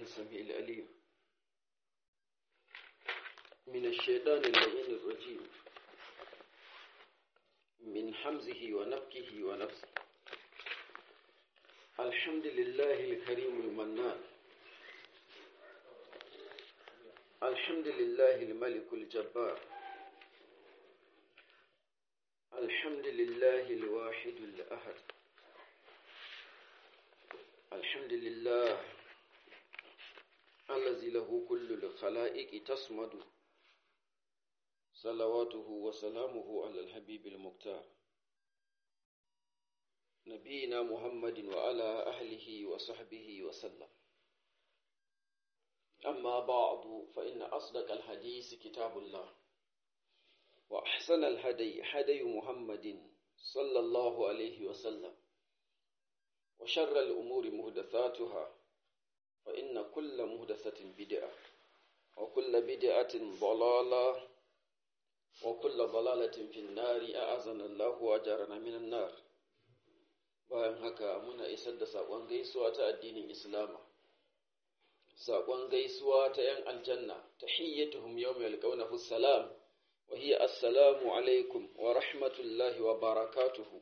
السميع العليم من الشيطان اللعين الرجيم من حمزه ونفكه ونفسه الحمد لله الكريم المنان الحمد لله الملك الجبار الحمد لله الواحد الأحد الحمد لله الذي له كل الخلائق تصمد صلواته وسلامه على الحبيب المختار نبينا محمد وعلى أهله وصحبه وسلم أما بعد فإن أصدق الحديث كتاب الله وأحسن الهدي هدي محمد صلى الله عليه وسلم وشر الأمور مهدثاتها فإن كل مهدثة بدعة وكل بدعة ضلالة وكل ضلالة في النار أعاذنا الله وأجارنا من النار bayan haka muna isar da saƙon gaisuwa ta addinin Islama saƙon gaisuwa ta ‘yan aljanna ta hiyyatuhum yau mai alƙaunahu salam wa hiya assalamu alaikum wa rahmatullahi wa barakatuhu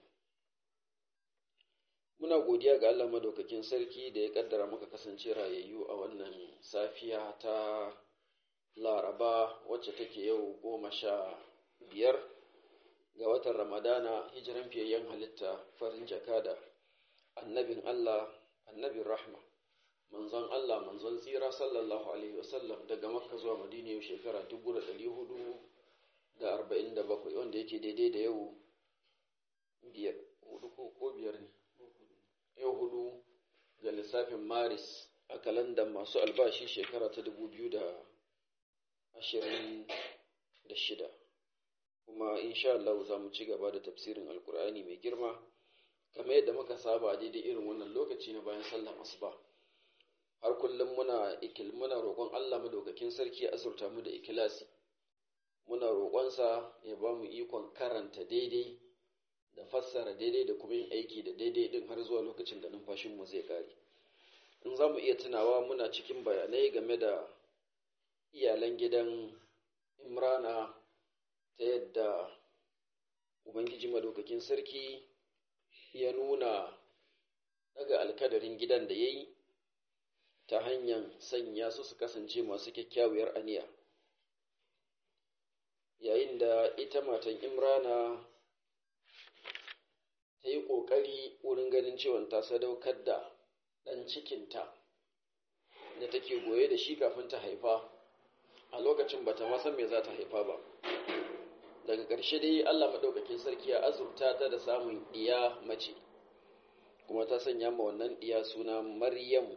muna godiya ga Allah madaukakin sarki da ya kaddara muka kasance rayayyu a wannan safiya ta laraba wacce take yau goma sha biyar ga watan ramadana hijiran fiyayyen halitta farin jakada annabin Allah annabin rahma manzon Allah manzon tsira sallallahu alaihi wasallam daga makka zuwa madina yau shekara dubu da ɗari hudu da arba'in da bakwai wanda yake daidai da yau biyar hudu ko biyar ne yau hudu ga lissafin maris a kalandar masu albashi shekara ta dubu biyu da ashirin da shida kuma insha Allah za mu ci gaba da tafsirin alkur'ani mai girma kamar yadda muka saba daidai irin wannan lokaci na bayan sallar asuba har kullum muna ikil muna roƙon Allah madaukakin sarki ya azurta mu da ikilasi muna roƙonsa ya ba mu ikon karanta daidai da fassara daidai da kuma yin aiki da daidai din har zuwa lokacin da numfashinmu zai kare in za mu iya tunawa muna cikin bayanai game da iyalan gidan imrana ta yadda ubangiji madaukakin sarki ya nuna daga alkadarin gidan da ya yi ta hanyar sanya su su kasance masu kyakkyawar aniya yayin da ita matan imrana ta yi ƙoƙari wurin ganin cewa ta sadaukar da ɗan cikinta da take goye da shi kafin ta haifa a lokacin ba ta san me za ta haifa ba daga ƙarshe dai allah maɗaukakin sarki ya azurta ta da samun ɗiya mace kuma ta sanya ma wannan ɗiya suna maryamu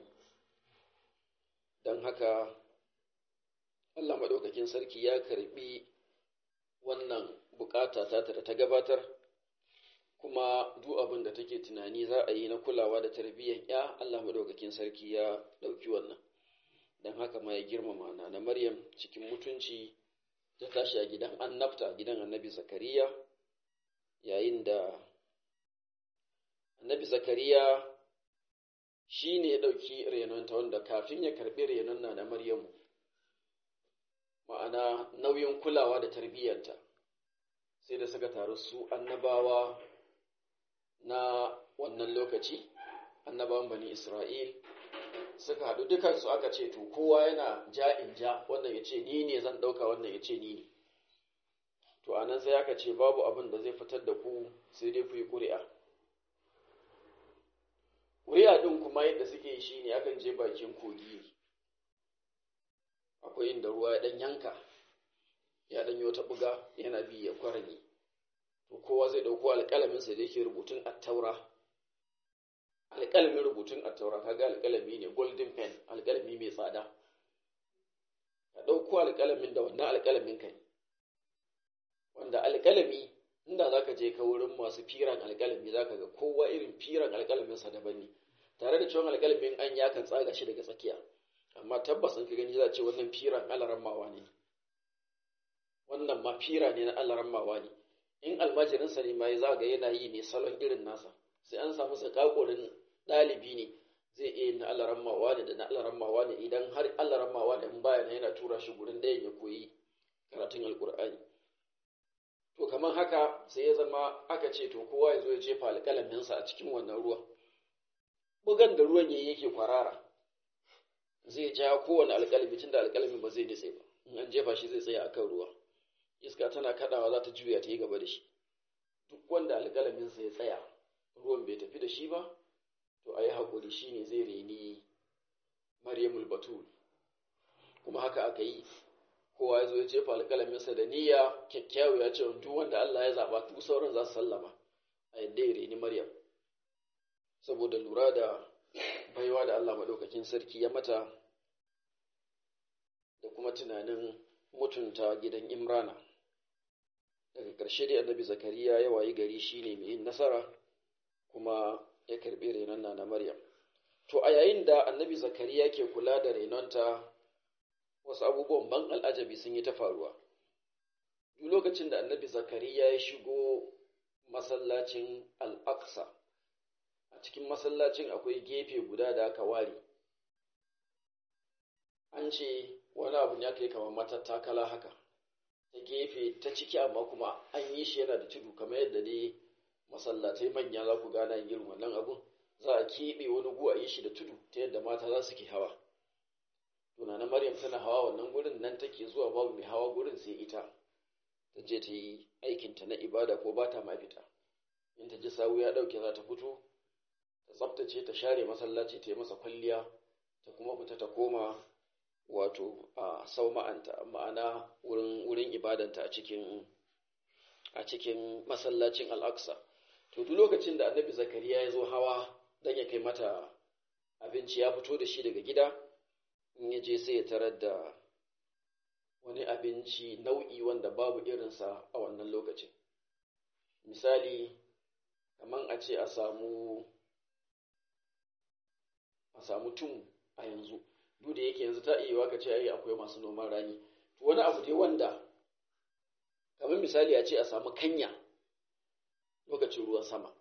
don haka allah maɗaukakin sarki ya karɓi wannan bukata ta da ta gabatar kuma duk abin da take tunani za a yi na kulawa da tarbiyyar ya Allah madaukakin sarki ya ɗauki wannan don haka ma ya girmama na na Maryam cikin mutunci ta tashi a gidan annabta gidan annabi Zakariya yayin da annabi Zakariya shi ne ya ɗauki renonta wanda kafin ya karɓi renon na na Maryamu ma'ana nauyin kulawa da tarbiyyarta sai da suka taru su annabawa na wannan lokaci annabawan bani Isra'il suka haɗu dukansu aka ce to kowa yana ja in ja wannan ya ce ni ne zan ɗauka wannan ya ce ni ne to anan sai aka ce babu abin da zai fitar da ku sai dai ku yi ƙuri'a ƙuri'a ɗin kuma yadda suke yi shi ne akan je bakin kogi akwai inda ruwa ya ɗan yanka ya ɗan yi wata buga yana bi ya kwaranye to kowa zai ɗauko alƙalaminsa da yake rubutun attaura alƙalamin rubutun attaura kaga alƙalami ne golden pen alƙalami mai tsada ka ɗauko alƙalamin da wannan alƙalamin ka ne wanda alƙalami inda za ka je ka wurin masu firan alƙalami za ka ga kowa irin firan alƙalaminsa daban ne tare da cewa alƙalamin an ya kan tsaga shi daga tsakiya amma tabbas in ka gani za a ce wannan firan alarammawa ne wannan ma fira ne na alarammawa ne in almajirinsa ne ma ya zaga yana yi ne salon irin nasa sai an samu tsakakorin ɗalibi ne zai iya na Allah rammawa ne da na Allah rammawa ne idan har Allah rammawa ne in baya yana tura shi gurin ɗayan ya koyi karatun alkur'ani to kamar haka sai ya zama aka ce to kowa ya zo ya jefa alƙalaminsa a cikin wannan ruwa bugan da ruwan yayi yake kwarara zai ja kowane alƙalami tunda alƙalamin ba zai nitse ba in an jefa shi zai tsaya akan ruwa iska tana kaɗawa za ta juya ta yi gaba da shi duk wanda alƙalaminsa ya tsaya ruwan bai tafi da shi ba to a yi haƙuri shi ne zai reni maryamul batul kuma haka aka yi kowa ya zo ya jefa alƙalaminsa da niyya kyakkyawu ya ce duk wanda Allah ya zaɓa duk sauran za su sallama a yadda ya reni maryam saboda lura da baiwa da Allah maɗaukakin sarki ya mata da kuma tunanin mutunta gidan imrana daga ƙarshe dai annabi zakariya ya wayi gari shine mai yin nasara kuma ya karɓi renon na maryam to a yayin da annabi zakariya ke kula da renonta wasu abubuwan ban al'ajabi sun yi ta faruwa duk lokacin da annabi zakariya ya shigo masallacin al'aqsa a cikin masallacin akwai gefe guda da aka ware an ce wani abu ne aka yi kamar matattakala haka ta gefe ta ciki amma kuma an yi shi yana da tudu kamar yadda dai masallatai manya za ku gana yin irin wannan abun za a keɓe wani gu a yi shi da tudu ta yadda mata za su ke hawa tunanin maryam tana hawa wannan gurin nan take zuwa babu mai hawa gurin sai ita ta je ta yi aikinta na ibada ko ba ta ma fita in ta ji sawu ya ɗauke za ta fito ta tsaftace ta share masallaci ta yi masa kwalliya ta kuma fita ta koma wato a sauma'anta ma'ana wurin wurin ibadanta a cikin a cikin masallacin al'aqsa to duk lokacin da annabi zakariya ya zo hawa dan ya kai mata abinci ya fito da shi daga gida in ya je sai ya tarar da wani abinci nau'i wanda babu irinsa a wannan lokacin misali kaman a ce a samu a samu tum a yanzu duk da yake yanzu ta iya ka ce ai akwai masu noman rani to wani abu dai wanda kamar misali a ce a samu kanya lokacin ruwan sama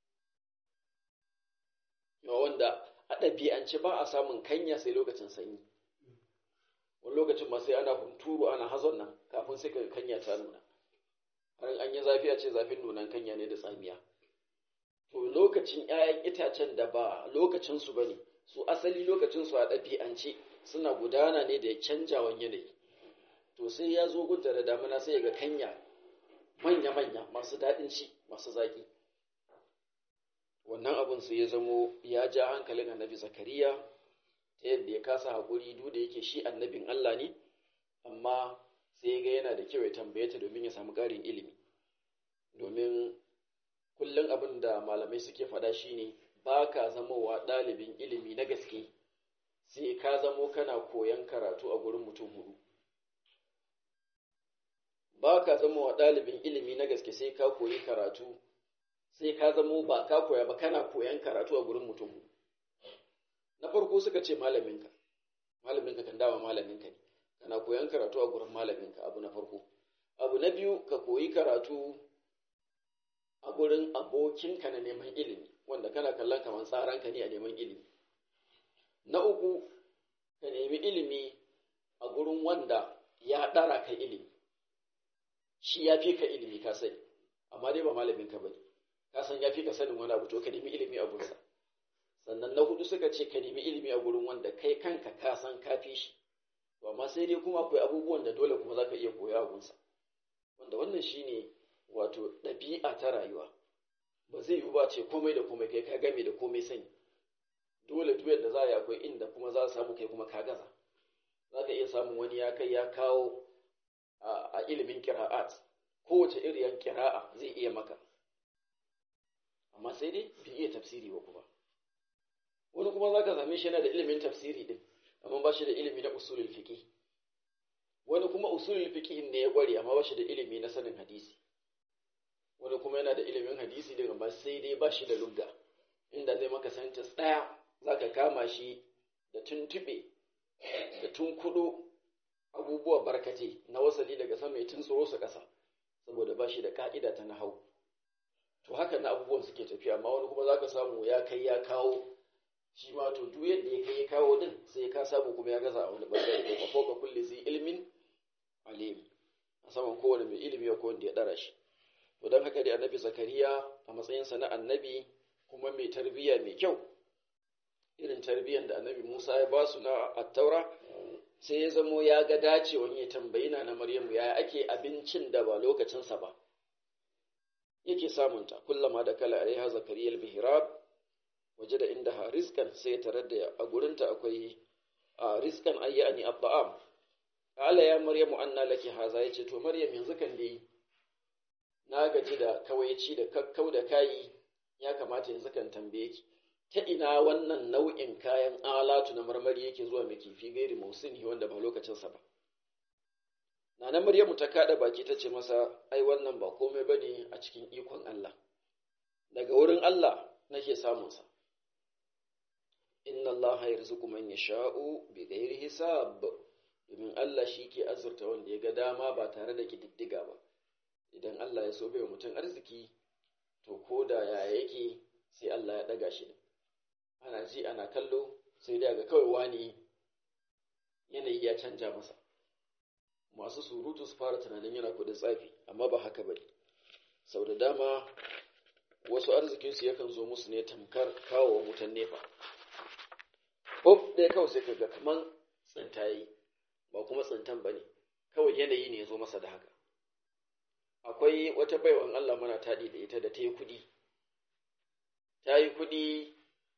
yawa wanda a ɗabi'ance ba a samun kanya sai lokacin sanyi wani lokacin ma sai ana hunturu ana hazon nan kafin sai ka kanya ta nuna har an yi zafi a ce zafin nunan kanya ne da tsamiya to lokacin 'ya'yan itacen da ba lokacinsu ba ne su asali lokacinsu a ɗabi'ance suna gudana ne da canjawan yanayi to sai ya zo gunta da damuna sai ga kanya manya-manya masu daɗin ci masu zaƙi wannan abin sai ya zamo ya ja hankalin annabi zakariya ta yadda ya kasa haƙuri duk da yake shi annabin Allah ne amma sai ga yana da kyau ya tambaye ta domin ya samu ƙarin ilimi domin kullum abin da malamai suke faɗa shine ba ka zamowa ɗalibin ilimi na gaske sai ka zamo kana koyan karatu a gurin mutum hudu ba ka zamowa ɗalibin ilimi na gaske sai ka koyi karatu sai ka zamo ba ka koya ba kana koyan karatu a gurin mutum hudu na farko suka ce malaminka malaminka kan dawa malaminka ne kana koyan karatu a gurin malaminka abu na farko abu na biyu ka koyi karatu a gurin abokinka na neman ilimi wanda kana kallon kamar tsaranka ne a neman ilimi na uku ka nemi ilimi a gurin wanda ya ɗara ka ilimi shi ya fi ka ilimi ka sani amma dai ba malaminka ba ne ka san ya fi ka sanin wani abu to ka nemi ilimi a gurinsa sannan na hudu suka ce ka nemi ilimi a gurin wanda kai kanka ka san ka fi shi to amma sai dai kuma akwai abubuwan da dole kuma za ka iya koya a gunsa wanda wannan shine wato ɗabi'a ta rayuwa ba zai yiwu ba ce komai da komai kai ka game da komai sani dole duk yadda za a yi akwai inda kuma za a samu kai kuma ka gaza za ka iya samun wani ya kai ya kawo a ilimin kira'at kowace iriyan kira'a zai iya maka amma sai dai bai iya tafsiri ba kuma wani kuma za ka same shi yana da ilimin tafsiri din amma ba shi da ilimi na usulul fiqh wani kuma usulul fiqh ne ya kware amma ba shi da ilimi na sanin hadisi wani kuma yana da ilimin hadisi din amma sai dai ba shi da lugga inda zai maka sentence ɗaya za ka kama shi da tuntuɓe da tunkuɗo abubuwa barkate na wasali daga sama ya tuntsuro su ƙasa saboda ba shi da ka'ida ta nahau to haka na abubuwan suke tafiya amma wani kuma za ka samu ya kai ya kawo shi ma to duk yadda ya kai kawo din sai ka samu kuma ya gaza a wani bangare ko fauka kulli zai ilmin alim a saman kowane mai ilimi ko wanda ya dara shi to don haka dai annabi zakariya a matsayinsa na annabi kuma mai tarbiyya mai kyau irin tarbiyyar da annabi musa ya basu na attaura sai ya zamo ya ga dacewan ya tambayi na na maryamu yaya ake abincin da ba lokacinsa ba yake samunta kullama da kala alaiha zakariya al-mihrab waje da inda rizkan sai tare da a gurinta akwai rizkan ayyani at-ta'am qala ya maryamu anna laki haza yace to maryam yanzu kan dai na gaji da kawaici da kakkau da kayi ya kamata yanzu kan tambaye ki ta ina wannan nau'in kayan alatu na marmari yake zuwa mai kifi gairi mausini wanda ba lokacinsa ba Nana Maryamu ta kada baki ta ce masa, ai wannan ba komai bane a cikin ikon Allah, daga wurin Allah nake samunsa. Inna Allah yarzuqu man yasha'u bi ghairi hisab domin Allah shi ke azurta wanda ya ga dama ba tare da kididdiga ba. Idan Allah ya so bai mutum arziki, to ko da ya yake sai Allah ya ɗaga shi. Ana ji ana kallo sai dai ga kawai wani yanayi ya canja masa. masu surutu su fara tunanin yana kudin tsafi amma ba haka bane sau da dama wasu arzikinsu yakan zo musu ne tamkar kawo wutan nefa hop ɗaya kawai sai ka ga kaman tsintayi ba kuma tsintan ba ne kawai yanayi ne ya zo masa da haka akwai wata baiwan Allah mana taɗi da ita da ta yi kuɗi ta yi kuɗi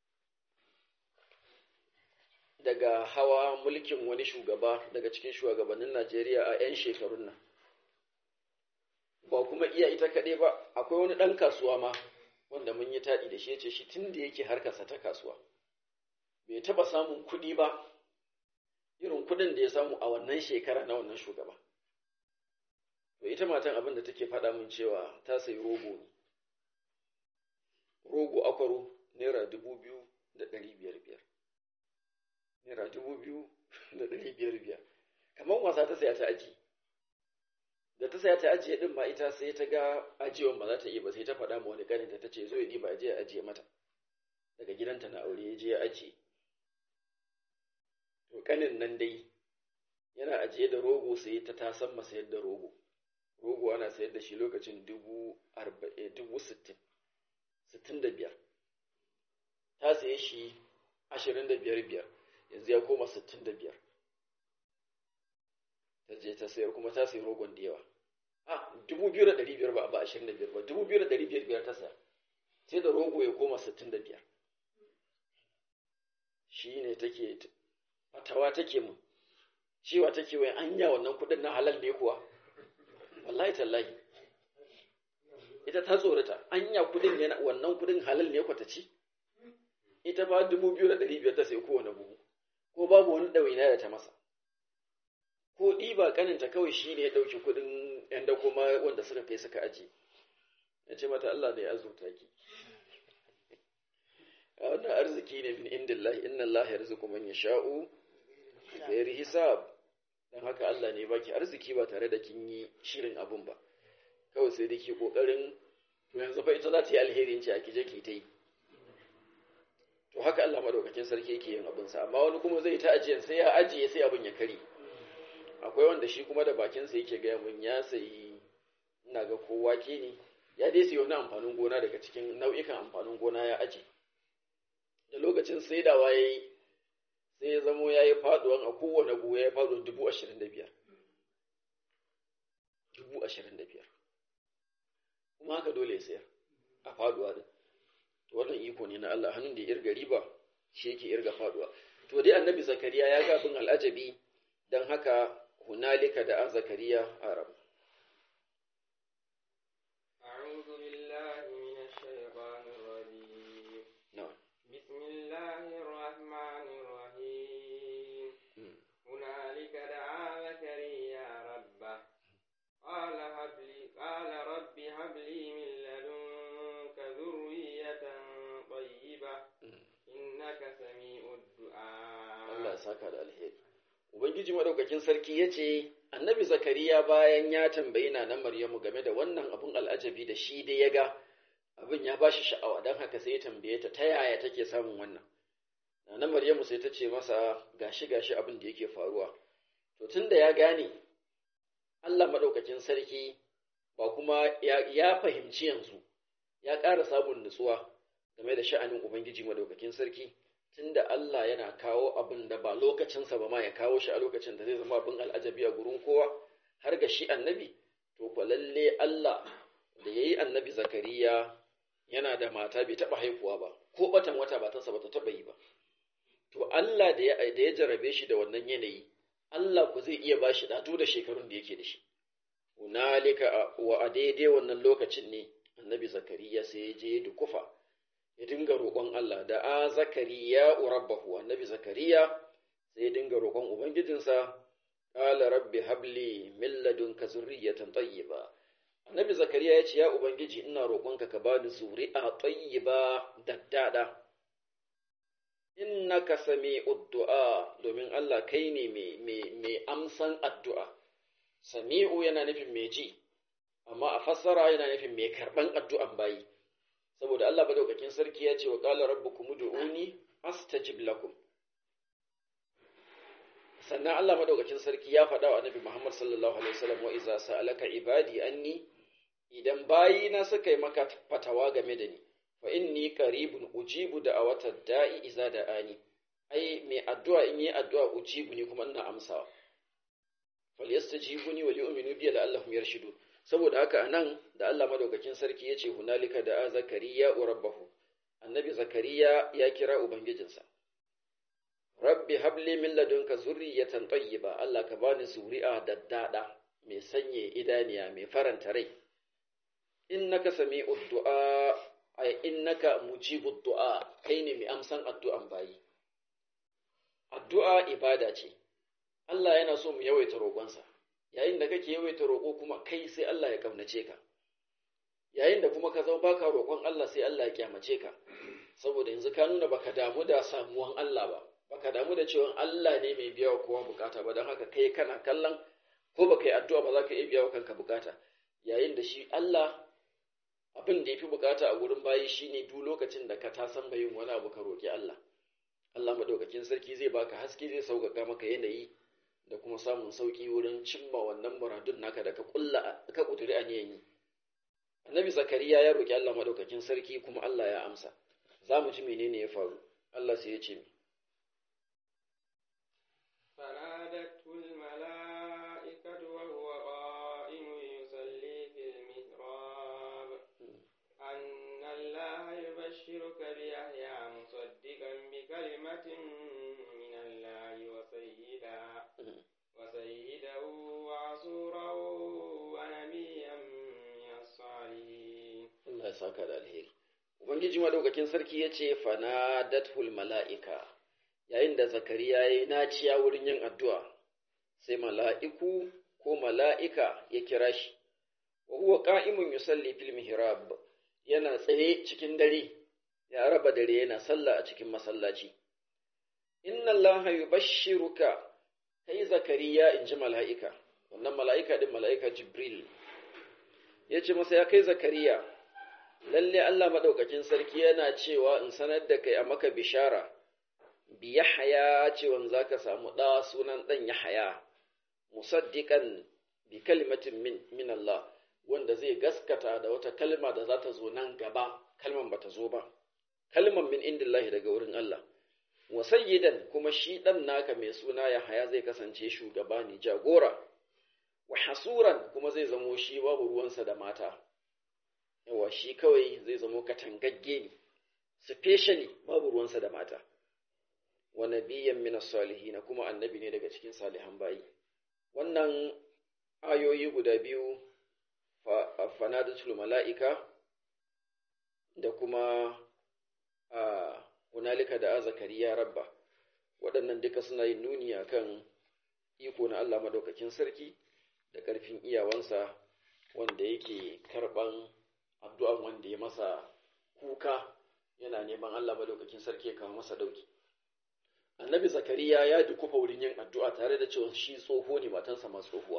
daga hawa mulkin wani shugaba daga cikin shugabannin Najeriya a 'yan shekarun nan. Ba kuma iya ita kaɗai ba, akwai wani ɗan kasuwa ma wanda mun yi taɗi da shi ya ce shi tun da yake harkarsa ta kasuwa. Bai taɓa samun kuɗi ba, irin kuɗin da ya samu a wannan shekara na wannan shugaba. To ita matan abin da take faɗa min cewa ta sayi rogo ne. Rogo akwaro naira dubu biyu da ɗari biyar biyar. naira dubu biyu da ɗari biyar biyar kamar wasa ta saya ta aji da ta saya ta ajiye din ma ita sai ta ga ajiyewan ba za ta iya ba sai ta faɗa ma wani ƙaninta ta ce zo ya ɗiba ajiye ajiye mata daga gidanta na aure ya je ya ajiye to ƙanin nan dai yana ajiye da rogo sai ta tasan masa yadda rogo rogo ana sayar da shi lokacin dubu arba'in dubu sittin sittin da biyar ta saye shi ashirin da biyar biyar yanzu ya koma sittin da biyar ta je ta sayar kuma ta sayi rogon da yawa a dubu biyu da ɗari biyar ba ba ashirin da biyar ba dubu biyu da ɗari biyar biyar ta saya sai da rogo ya koma sittin da biyar shi ne take fatawa take mu cewa take wai anya wannan kuɗin na halal ne kuwa wallahi tallahi ita ta tsorata anya kuɗin yana wannan kuɗin halal ne kwata ci ita fa dubu biyu da ɗari biyar ta sai kowane buhu ko babu wani ɗawaina da ta masa ko ɗiba ƙaninta kawai shi ne ya ɗauki kuɗin ‘yan da kuma wanda suka kai suka aji ya ce mata Allah ne ya azurta ki a wannan arziki ne min indillahi inna Allah ya rizuku man yasha'u ghairi hisab dan haka Allah ne baki arziki ba tare da kin yi shirin abun ba kawai sai dai ke kokarin to yanzu fa ita za ta yi alherin ci a kije ki ta yi to haka Allah madaukakin sarki yake yin abinsa amma wani kuma zai ta ajiyan sai ya ajiye sai abin ya kare akwai wanda shi kuma da bakinsa yake gaya mun ya sayi ina ga ko wake ne ya dai sayi wani amfanin gona daga cikin nau'ikan amfanin gona ya aje da lokacin saidawa ya yi sai ya zamo ya yi faduwan a kowane buhu ya yi faduwan dubu ashirin da biyar dubu ashirin da biyar kuma haka dole ya sayar a faduwa din wannan iko ne na Allah hannun da ya irga riba shi yake irga faduwa to dai annabi zakariya ya ga bin al'ajabi dan haka hunalika da zakariya arab أعوذ بالله من الشيطان الرجيم na'am بسم الله الرحمن الرحيم هنالك دعا زكريا ربه قال هب لي قال رب هب لي من لدنك ذرية طيبة إنك سميع الدعاء Allah ya saka da alheri ubangiji madaukakin sarki ya ce annabi zakariya bayan ya tambayi na maryamu game da wannan abun al'ajabi da shi dai ya ga abin ya bashi sha'awa don haka sai ya tambaye ta ta yaya take samun wannan na Maryamu sai ta ce masa gashi gashi abin da yake faruwa to tunda ya gane Allah madaukakin sarki ba kuma ya, ya fahimci yanzu ya ƙara samun nutsuwa game da sha'anin Ubangiji madaukakin sarki tunda Allah yana kawo abin da ba lokacinsa ba ma ya kawo shi a lokacin da zai zama abin al'ajabi a gurin kowa har ga shi annabi to kwa lalle Allah da ya yi annabi zakariya yana da mata bai taɓa haihuwa ba ko batan wata matarsa ba ta taɓa yi ba to Allah da ya da ya jarabe shi da wannan yanayi Allah ku zai iya bashi ɗato da shekarun da yake da shi hunalika wa a daidai wannan lokacin ne annabi zakariya sai ya je dukufa ya dinga roƙon Allah da a zakariya rabbahu annabi zakariya sai ya dinga roƙon ubangijinsa qala rabbi habli min ladunka zurriyatan tayyiba annabi zakariya ya ce ya ubangiji ina roƙonka ka bani zuri'a tayyiba daddada innaka sami'ud du'a domin Allah kai ne mai amsan addu'a sami'u yana nufin mai ji amma a fassara yana nufin mai karban addu'an bayi saboda Allah madaukakin sarki ya ce wa qala rabbukum ud'uni astajib lakum sannan Allah madaukakin sarki ya faɗa wa annabi Muhammad sallallahu alaihi wasallam wa iza sa'alaka ibadi anni idan bayina suka yi maka fatawa game da ni fa inni qaribun ujibu da'awata da'i iza da'ani ai mai addu'a in yi addu'a ujibu ni kuma ina amsawa falyastajibuni wa li'minu bi la'allahum yarshudun saboda haka anan da Allah madaukakin sarki yace hunalika da zakariya rabbahu annabi zakariya ya kira ubangijinsa rabbi habli min ladunka zurriyatan tayyiba Allah ka bani zuri'a daddada mai sanye idaniya mai faranta rai innaka sami'ud du'a ay innaka mujibud du'a kai ne mai amsan addu'an bayi addu'a ibada ce Allah yana so mu yawaita roƙonsa yayin da kake yawaita roƙo kuma kai sai Allah ya kaunace ka yayin da kuma ka zama baka roƙon Allah sai Allah ya kyamace ka saboda yanzu ka nuna baka damu da samuwan Allah ba baka damu da cewa Allah ne mai biya wa kowa bukata ba don haka kai kana kallon ko baka yi addu'a ba za ka iya biya wa kanka bukata yayin da shi Allah abin da ya fi bukata a wurin bayi shine duk lokacin da ka tasan bayin wani abu ka roƙi Allah Allah madaukakin sarki zai baka haske zai sauƙaƙa maka yanayi da kuma samun sauƙi wurin cimma wannan muradun naka da ka kulla ka kuduri aniyan yi annabi zakariya ya roƙi Allah madaukakin sarki kuma Allah ya amsa za mu ji menene ya faru Allah sai ya ce mi فنادته الملائكة وهو قائم يصلي في المحراب أن الله يبشرك بيحيى مصدقا بكلمة من الله وسيدا وسيدا وعصورا ونبيا من الصالحين Allah ya saka da alheri ubangiji madaukakin sarki ya ce fanadatul mala'ika yayin da zakariya ya yi naciya wurin yin addu'a sai mala'iku ko mala'ika ya kira shi wa huwa qa'imun yusalli fil mihrab yana tsaye cikin dare ya raba dare yana sallah a cikin masallaci inna allaha yubashshiruka kai zakariya in ji mala'ika wannan mala'ika din mala'ika jibril ya ce masa ya kai zakariya lalle Allah maɗaukakin sarki yana cewa in sanar da kai a maka bishara bi yahaya cewan za ka samu ɗa sunan ɗan yahaya musaddiƙan bi kalimatin min, min Allah wanda zai gaskata da wata kalma da za ta zo nan gaba kalman ba ta zo ba kalman min indillahi daga wurin Allah wa sayyidan kuma shi ɗan naka mai suna yahaya zai kasance shugaba ne jagora wa hasuran kuma zai zamo shi babu ruwansa da mata yawa shi kawai zai zamo katangagge ne specially babu ruwansa da mata wa nabiyyan min as-salihin kuma annabi ne daga cikin salihan bayi wannan ayoyi guda biyu fanadatul mala'ika da kuma a hunalika da zakariya rabba waɗannan duka suna yin nuni akan iko na Allah madaukakin sarki da ƙarfin iyawansa wanda yake karɓan addu'an wanda ya masa kuka yana neman Allah madaukakin sarki ya kawo masa dauki. Annabi Zakariya ya dukufa wurin yin addu'a tare da cewa shi tsoho ne matansa ma tsohuwa.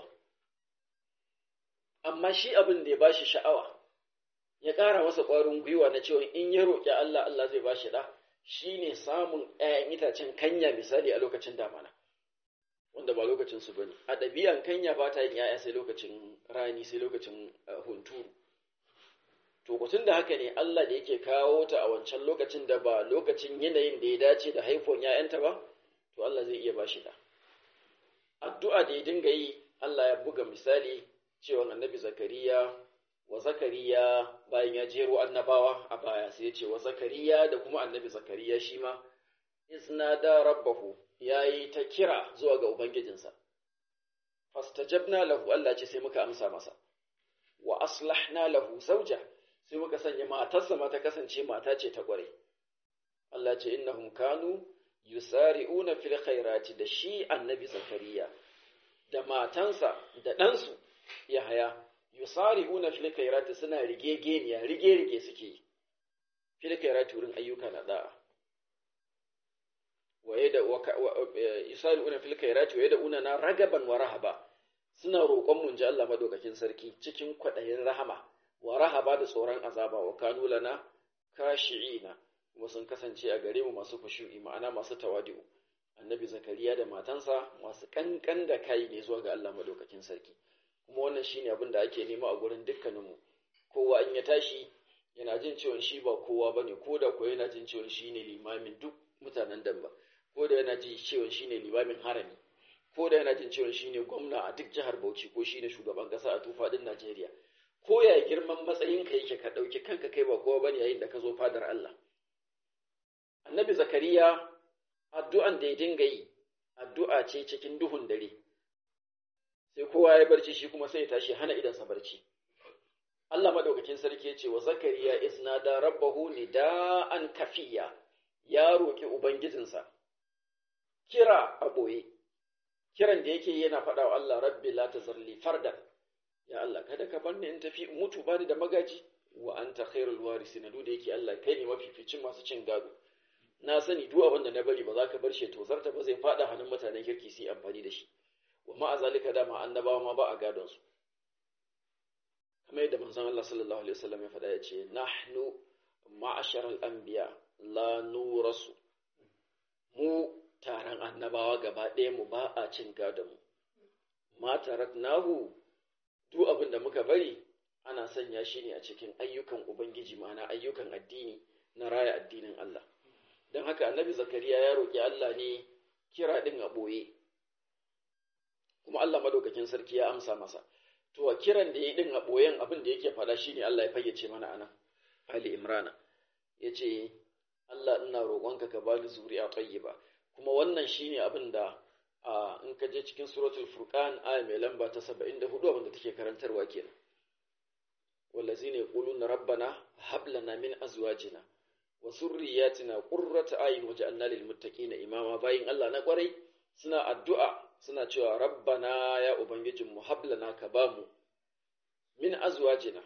Amma shi abin da ya ba shi sha'awa, ya ƙara masa ƙwarin gwiwa na cewa in ya roƙi Allah, Allah zai ba shi ɗa, shine samun ‘ya'yan itacen kanya misali a lokacin damana wanda ba lokacin su bane a ɗabi'an kanya ba ta yin ‘ya'ya sai lokacin rani sai lokacin hunturu to kutun da haka ne Allah da yake kawo ta a wancan lokacin da ba lokacin yanayin da ya dace da haifuwan ‘ya'yanta ba to Allah zai iya ba shi da addu'a da ya dinga yi Allah ya buga misali cewa annabi zakariya wa zakariya bayan ya jero annabawa a baya sai ya ce wa zakariya da kuma annabi zakariya shi ma isnada rabbahu ya yi ta kira zuwa ga ubangijinsa fastajabna lahu Allah ce sai muka amsa masa wa aslahna lahu zauja sai muka sanya matarsa ma ta kasance mata ce ta kware Allah ce innahum kanu yusari'una fil khairati da shi annabi zakariya da matansa da ɗansu Yahaya yusari'una fil khairati suna rigegeniya rige-rige suke fil khairati wurin ayyuka na da'a waye da yusari'una fil khairati waye da una na ragaban wa rahaba suna roƙon mun ji Allah madaukakin sarki cikin kwaɗayin rahama wa rahaba da tsoron azaba wa kanu lana kashi'ina kuma sun kasance a gare mu masu khushu'i ma'ana masu tawadi'u annabi zakariya da matansa masu kankan da kai ne zuwa ga Allah madaukakin sarki kuma wannan shine abin da ake nema a gurin dukkaninmu kowa in ya tashi yana jin cewa shi ba kowa bane ko da ko yana jin cewa shi ne limamin duk mutanen damba ko da yana jin cewa shi ne limamin harami ko da yana jin cewa shi ne gwamna a duk jihar Bauchi ko shi ne shugaban kasa a tufaɗin Najeriya ko ya girman matsayinka yake ka ɗauki kanka kai ba kowa bane yayin da ka zo fadar Allah annabi zakariya addu'an da ya dinga yi addu'a ce cikin duhun dare sai kowa ya barci shi kuma sai ya tashi hana idansa barci Allah madaukakin sarki ya ce wa zakariya isnada rabbahu nida'an kafiya ya roki ubangijinsa kira a boye kiran da yake yana faɗa wa Allah rabbi la tazarli fardan ya Allah kada ka bar ni in tafi mutu bani da magaji wa anta khairul warisin duk da yake Allah kai ne mafificin masu cin gado na sani duk abin da na bari ba za ka bar shi tozarta ba zai fada hannun mutanen kirki su yi amfani da shi wa ma'a zalika dama annabawa ma ba a gadon su kamar yadda manzon Allah sallallahu alaihi wasallam ya faɗa ya ce nahnu ma'ashar al-anbiya la nurasu mu taron annabawa gaba ɗaya mu ba a cin gadon mu ma taraknahu duk abin da muka bari ana sanya shi ne a cikin ayyukan ubangiji ma'ana ayyukan addini na raya addinin Allah don haka annabi zakariya ya roƙi Allah ne kira ɗin a ɓoye kuma Allah madaukakin sarki ya amsa masa to a kiran da ya ɗin a ɓoyen abin da yake faɗa shine Allah ya fayyace mana anan Ali Imrana ya ce Allah ina roƙonka ka bani zuri'a tayyiba kuma wannan shine abin da in ka je cikin suratul furqan aya mai lamba ta 74 abin da take karantarwa kenan wallazina yaquluna rabbana hab lana min azwajina wa surriyatina qurrata ayun waj'alna lil muttaqina imama bayin Allah na kwarai suna addu'a suna cewa rabbana ya ubangijin mu hablana ka bamu min azwajina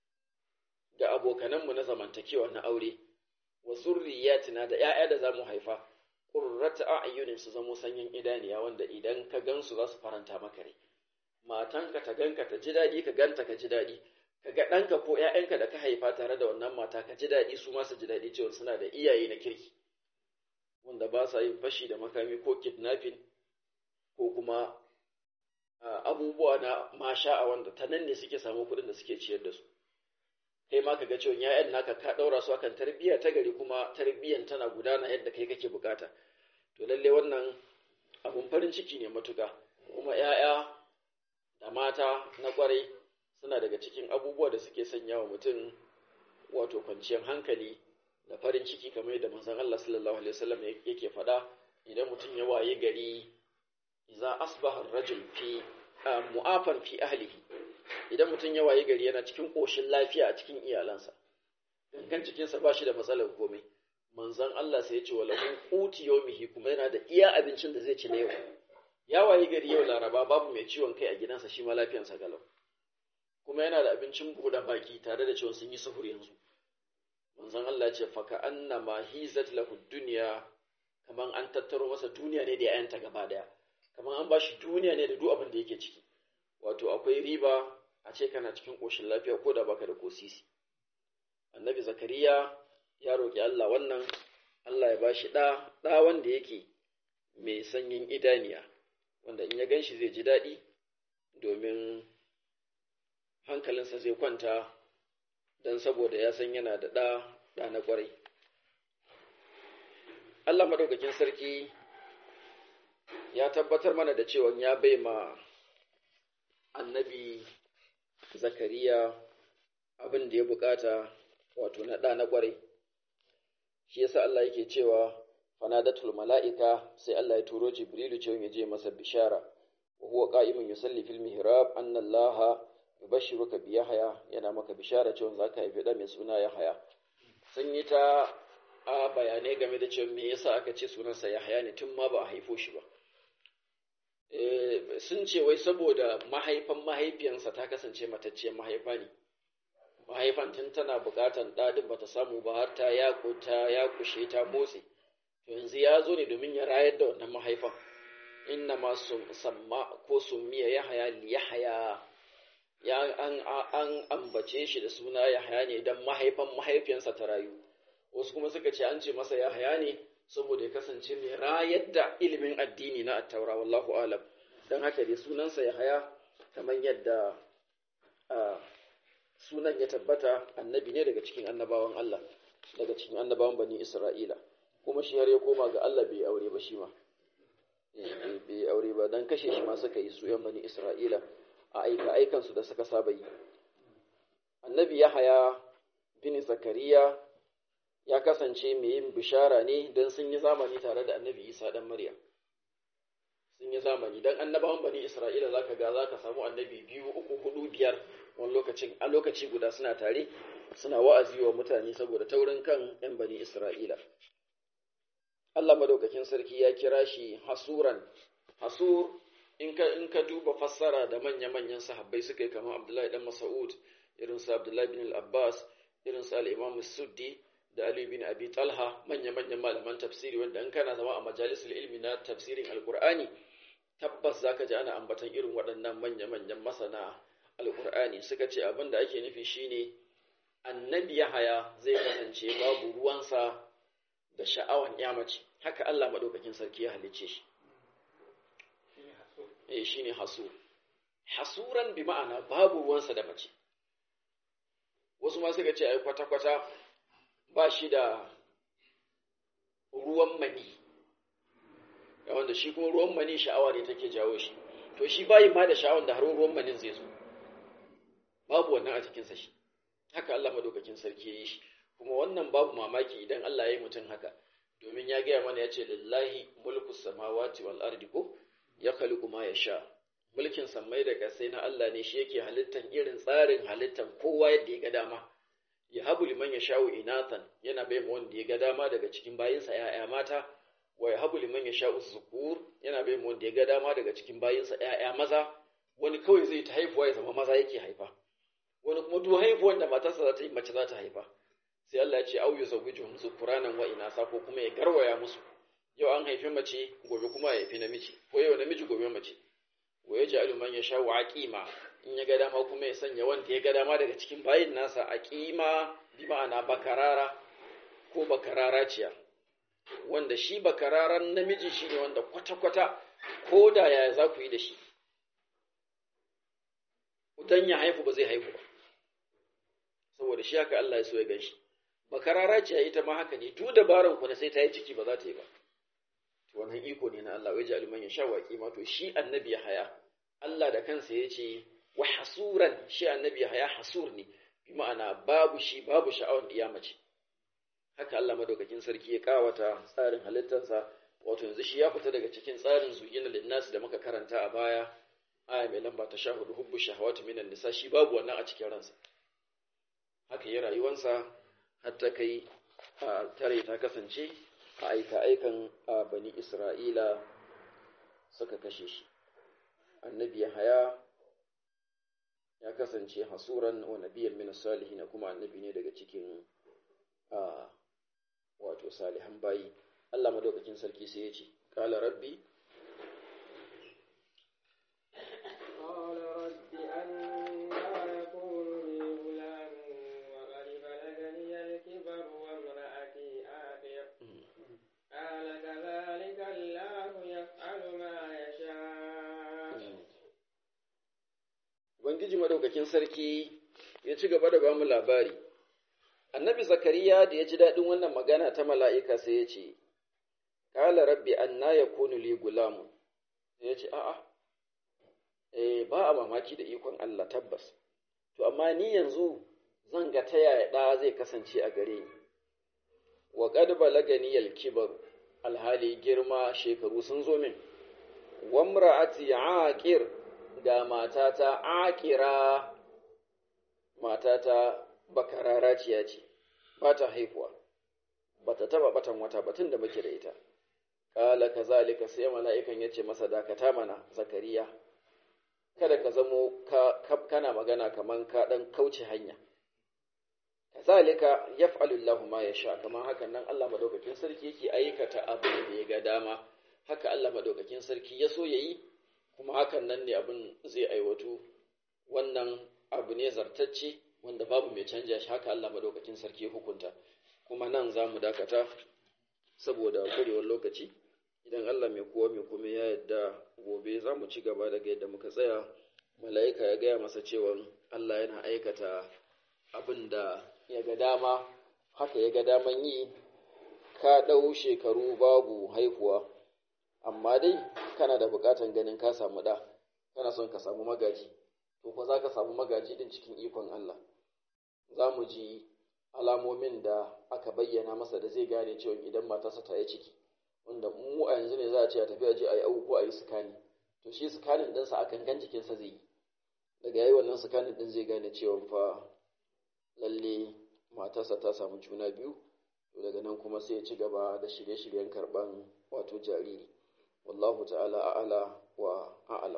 ga abokanan mu na zamantakewa na aure wa surriyatina da ƴaƴa da zamu haifa qurrata ayunin su zamo sanyin idaniya wanda idan ka gansu za su faranta maka rai matanka ta ganka ta ji daɗi ka ganta ka ji daɗi kaga ɗanka ko ‘ya'yanka da ka haifa tare da wannan mata ka ji daɗi su masu ji daɗi cewa suna da iyaye na kirki wanda ba sa yin fashi da makami ko kidnapping ko kuma abubuwa na masha a wanda ta nan ne suke samu kuɗin da suke ciyar da su kai ma ka ga cewa ‘ya'yan naka ka ɗaura su akan tarbiyya ta gari kuma tarbiyyan tana gudana yadda kai kake bukata to lalle wannan abun farin ciki ne matuka kuma ‘ya'ya da mata na ƙwarai suna daga cikin abubuwa da suke sanya wa mutum wato kwanciyar hankali da farin ciki kamar yadda manzon Allah sallallahu alaihi wasallam yake faɗa idan mutum ya waye gari idza asbaha ar-rajul fi mu'afan fi ahlihi idan mutum ya waye gari yana cikin koshin lafiya a cikin iyalansa gangan cikinsa ba shi da matsalar komai manzon Allah sai ya ce wa lahu quti yawmihi kuma yana da iya abincin da zai ci na yau ya waye gari yau laraba babu mai ciwon kai a gidansa shi ma lafiyarsa galau kuma yana da abincin buɗe baki tare da cewa sun yi sahur yanzu manzon Allah ce faka anna ma hizat lahu dunya kaman an tattaro masa duniya ne da yayanta gaba daya kaman an bashi duniya ne da duk abin da yake ciki wato akwai riba a ce kana cikin koshin lafiya ko da baka da kosisi annabi zakariya ya roki Allah wannan Allah ya ba shi ɗa ɗa wanda yake mai sanyin idaniya wanda in ya gan shi zai ji daɗi domin hankalinsa zai kwanta don saboda ya san yana da ɗa ɗa na ƙwarai Allah maɗaukakin sarki ya tabbatar mana da cewa ya bai ma annabi zakariya abin da ya bukata wato na ɗa na ƙwarai shi yasa Allah yake cewa fanadatul mala'ika sai Allah ya turo jibrilu cewa ya je masa bishara wa huwa qa'imun yusalli fil mihrab anna Allah yubashshiruka bi yahya yana maka bishara cewa zaka haifi da mai suna yahya sun yi ta a bayanai game da cewa me yasa aka ce sunansa yahya ne tun ma ba a haifo shi ba sun ce wai saboda mahaifan mahaifiyansa ta kasance matacciyar mahaifa ne mahaifan tun tana bukatan ɗadin bata samu ba har ta yakuta ya kushe ta motsi to yanzu ya zo ne domin ya rayar da wannan mahaifan inna ma samma ko summiya yahaya li yahaya ya an an ambace shi da suna yahaya ne dan mahaifan mahaifiyansa ta rayu wasu kuma suka ce an ce masa yahaya ne saboda ya kasance mai rayar da ilimin addini na attaura wallahu alam don haka dai sunansa ya haya kamar yadda sunan ya tabbata annabi ne daga cikin annabawan Allah daga cikin annabawan bani Isra'ila kuma shi har ya koma ga Allah bai aure ba shi ma bai aure ba don kashe shi ma suka yi su yan bani Isra'ila a aika aikansu da suka saba yi annabi ya haya bin zakariya ya kasance mai yin bishara ne don sun yi zamani tare da annabi isa dan maryam sun yi zamani don annabawan bani isra'ila za ka ga za ka samu annabi biyu uku hudu biyar wani lokacin a lokaci guda suna tare suna wa'azi wa mutane saboda taurin kan yan bani isra'ila allah madaukakin sarki ya kira shi hasuran hasur in ka in ka duba fassara da manya-manyan sahabbai suka yi kamar abdullahi dan mas'ud irin su abdullahi bin al-abbas irin su al-imam suddi da Ali bin Abi Talha manya-manyan malaman tafsiri wanda in kana zama a majalisar ilmi na tafsirin Alkur'ani tabbas zaka ji ana ambatan irin waɗannan manya-manyan masana Alkur'ani suka ce abin da ake nufi shine annabi Yahaya zai kasance babu ruwansa da sha'awan yamace haka Allah madaukakin sarki ya halicce shi eh shine hasu hasuran bi ma'ana babu ruwansa da mace wasu ma suka ce ai kwata-kwata ba shi da ruwan mani wanda shi kuma ruwan mani sha'awa ne take jawo shi to shi bayi ma da sha'awan da har ruwan manin zai zo babu wannan a cikinsa shi haka Allah madaukakin sarki ya yi shi kuma wannan babu mamaki idan Allah ya yi mutum haka domin ya gaya mana ya ce lillahi mulku samawati wal ardi ko ya khaliqu ma yasha mulkin sammai da kasai na Allah ne shi yake halittan irin tsarin halittan kowa yadda ya ga dama ya habu liman ya sha'u inatan yana bai wanda ya ga dama daga cikin bayinsa ‘ya'ya mata, wa ya habu liman ya sha'u zukur yana bai wanda ya ga dama daga cikin bayinsa ‘ya'ya maza, wani kawai zai ta haifuwa ya zama maza yake haifa, wani kuma duk haifuwan da matarsa za ta yi mace za ta haifa. Sai Allah ya ce, au yi zawiju musu kuranan wa inasa ko kuma ya garwaya musu, yau an haifi mace, gobe kuma ya haifi namiji, ko yau namiji gobe mace. Wa ya ji aluman ya sha'u aƙima, in ya ga dama kuma ya sanya wanda ya ga dama daga cikin bayin nasa a ƙima bi ma'ana bakarara ko bakarara ciya wanda shi bakararan namiji shi ne wanda kwata-kwata ko da yaya za ku yi da shi dan ya haifu ba zai haifu ba saboda shi haka Allah ya so ya gan shi bakarara ciya ita ma haka ne duk dabaran ku na sai ta yi ciki ba za ta yi ba wannan iko ne na Allah wai ji aliman ya sha waƙi ma to shi annabi ya haya Allah da kansa ya ce wa hasuran shi annabi ya hasur ne bi ma'ana babu shi babu sha'awar mace. haka Allah madaukakin sarki ya kawata tsarin halittarsa wato yanzu shi ya fita daga cikin tsarin zuyina linnas da muka karanta a baya aya mai lamba ta sha hudu hubbu shahawati minan nisa shi babu wannan a cikin ransa haka yi rayuwansa har ta kai a tare ta kasance a aika aikan a bani isra'ila suka kashe shi annabi ya haya ya kasance hasuran wa nabiyan min salihin kuma annabi ne daga cikin wato salihan bayi Allah madaukakin sarki sai ya ce qala rabbi قال رب أنا يكون لي غلام وقد بلغني الكبر وامرأتي آخر ubangiji madaukakin sarki ya ci gaba da ba mu labari annabi zakariya da ya ji daɗin wannan magana ta mala'ika sai ya ce ƙala rabbi anna yakunu li gulamu sai ya ce a'a eh ba a mamaki da ikon Allah tabbas to amma ni yanzu zan ga ta yaya ɗa zai kasance a gare ni wa qad balagani al-kibar alhali girma shekaru sun zo min wa imra'ati aqir ga matata aqira matata bakararaciya ce ba ta haihuwa ba ta taba batan wata batun da muke da ita kala kazalika sai mala'ikan ya ce masa dakata mana zakariya kada ka zamo ka, kana magana kaman ka dan kauce hanya kazalika yaf'alu Allahu ma yasha kaman hakan nan Allah madaukakin sarki yake aikata abin da ya ga dama haka Allah madaukakin sarki ya so yayi kuma hakan nan ne abin zai aiwatu wannan abu ne zartacce wanda babu mai canja shi haka Allah madaukakin sarki hukunta kuma nan za mu dakata saboda kurewar lokaci idan Allah mai kowa mai kuma ya yadda gobe za mu ci gaba daga yadda muka tsaya mala'ika ya gaya masa cewa Allah yana aikata abin da ya ga dama haka ya ga daman yi ka ɗau shekaru babu haihuwa amma dai kana da buƙatan ganin ka samu ɗa kana son ka samu magaji to fa za ka samu magaji din cikin ikon Allah za mu ji alamomin da aka bayyana masa da zai gane cewa idan matarsa ta yi ciki wanda mu a yanzu ne za a ce a tafi a je a yi abubuwa a yi sukani to shi sukanin ɗinsa a kankan jikinsa zai yi daga yayi wannan sukanin ɗin zai gane cewa fa lalle matarsa ta samu juna biyu to daga nan kuma sai ya ci gaba da shirye-shiryen karɓan wato jariri wallahu ta'ala a'ala wa a'ala